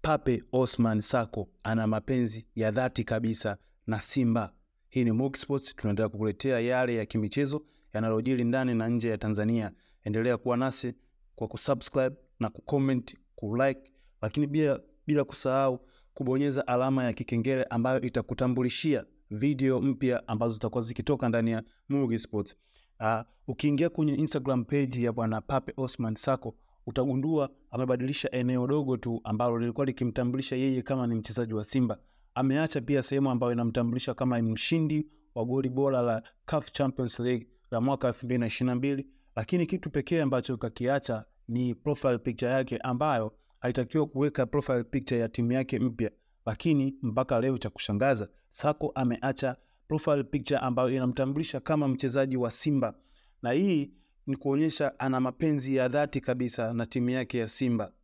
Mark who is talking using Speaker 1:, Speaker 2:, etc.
Speaker 1: Pape Osman Sako ana mapenzi ya dhati kabisa na Simba. Hii ni Muki Sports, tunaendelea kukuletea yale ya kimichezo yanayojiri ndani na nje ya Tanzania. Endelea kuwa nasi kwa kusubscribe na kucomment, kulike, lakini bila, bila kusahau kubonyeza alama ya kikengele ambayo itakutambulishia video mpya ambazo zitakuwa zikitoka ndani ya Mugi Sports. Uh, ukiingia kwenye Instagram page ya bwana Pape Osman Sako utagundua amebadilisha eneo dogo tu ambalo lilikuwa likimtambulisha yeye kama ni mchezaji wa Simba. Ameacha pia sehemu ambayo inamtambulisha kama ni mshindi wa goli bora la CAF Champions League la mwaka 2022, lakini kitu pekee ambacho kakiacha ni profile picture yake ambayo alitakiwa kuweka profile picture ya timu yake mpya, lakini mpaka leo cha kushangaza Sako ameacha profile picture ambayo inamtambulisha kama mchezaji wa Simba, na hii ni kuonyesha ana mapenzi ya dhati kabisa na timu yake ya Simba.